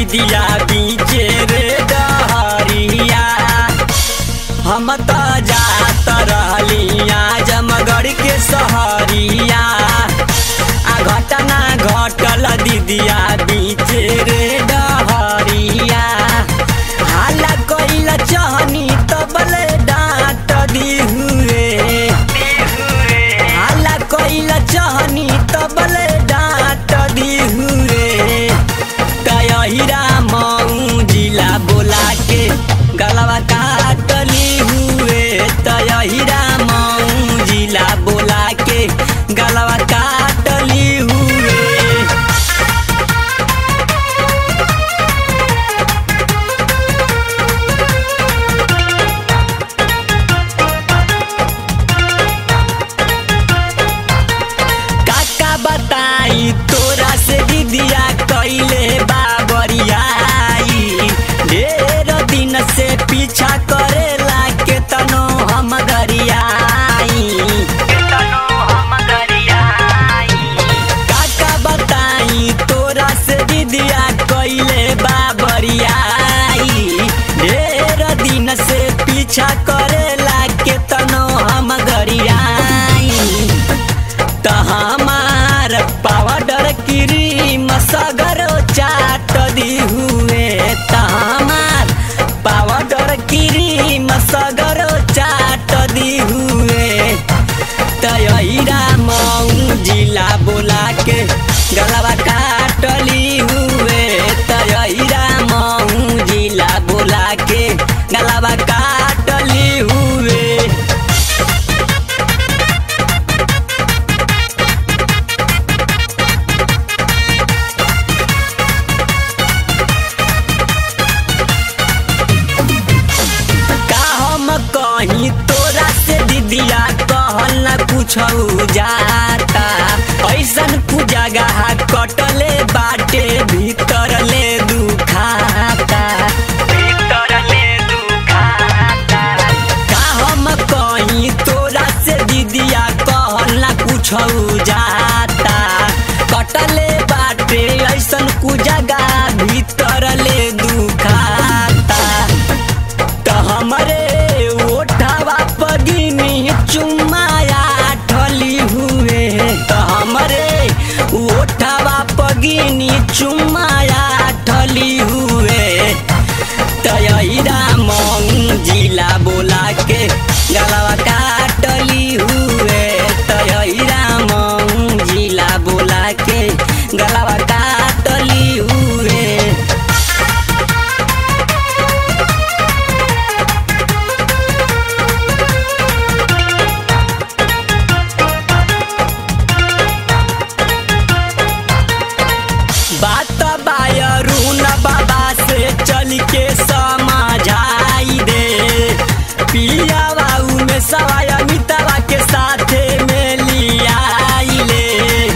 दीदिया बीचे रे डहरिया हम त जात रहलिया जमगढ़ के सहरिया आ घटना घटल दीदिया बीचे रे डहरिया हाला कइल चहनी तबले डांट दिहुए हाला कइल चहनी तबले डांट दिहुए तयहिरा मऊ जिला बोला के गलवा काटली हुए तयहिरा मऊ जिला बोला के गलवा काटली हुए काका बताई तोरा से दीदिया कैले बाबरियाई ढेर दिन से पीछा करेला के तनो हम गरियाई काका बताई तोरा से दीदिया कैले बाबरियाई ढेर दिन से पीछा करेला के तनो हम गरियाई त हमार पावडर क्रीम सगरो चाट दी हुए त हमार पावडर क्रीम सगरो चाट दी हुए तयरा मऊ जिला बोला के गलवा काटली हुए तयरा मऊ जिला बोला के गलवा काटली हुए का हम कहीं तोरा से दीदिया कहल न कुछ जाता ऐसन कुजगह कटले बाटे भीतर ले दुखाता भीतर ले दुखाता का हम कहीं तोरा से दीदिया कहल न कुछ जाता कटले बाटे ऐसन कुजगह भीतर ले दुखाता त हमरे ओठवा पगिनी चुमाया ठली हुए त हमरे ओठवा पगिनी चुमाया ठली हुए तयरा मऊ जिला बोला के गलवा काटली हुए तयरा मऊ जिला बोला के गलवा काटली हुए बात बायरून बाबा से चल के समझाई दे पिया बाबू में सवाय अमिताबा के साथे में लियाई ले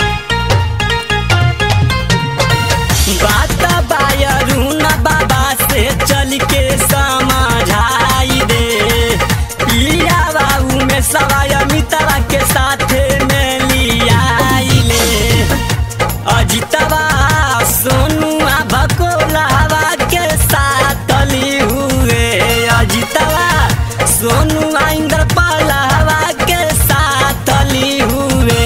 बात बायरून बाबा से चल के समझाई दे पिया बाबू में सवाय अमिताबा के साथे में लियाई ले अजितवा सोनू भकोलावा के साथ ली हुए अजितवा सोनू इंद्र पलहवा के साथ ली हुए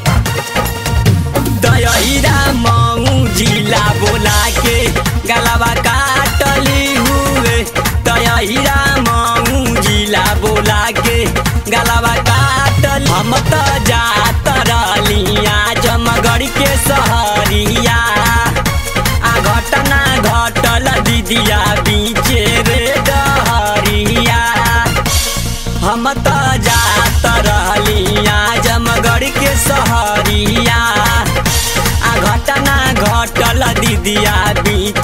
दयरा मऊ जिला बोला के गलवा काटली हुए दयरा मऊ जिला बोला के गलवा काटल हम त जात रहलिया जमगढ़ के सहरिया आ घटना घटल दीदिया बीचे रे डहरिया हम त जात रहलिया जमगढ़ के सहरिया आ घटना घटल दीदिया बीच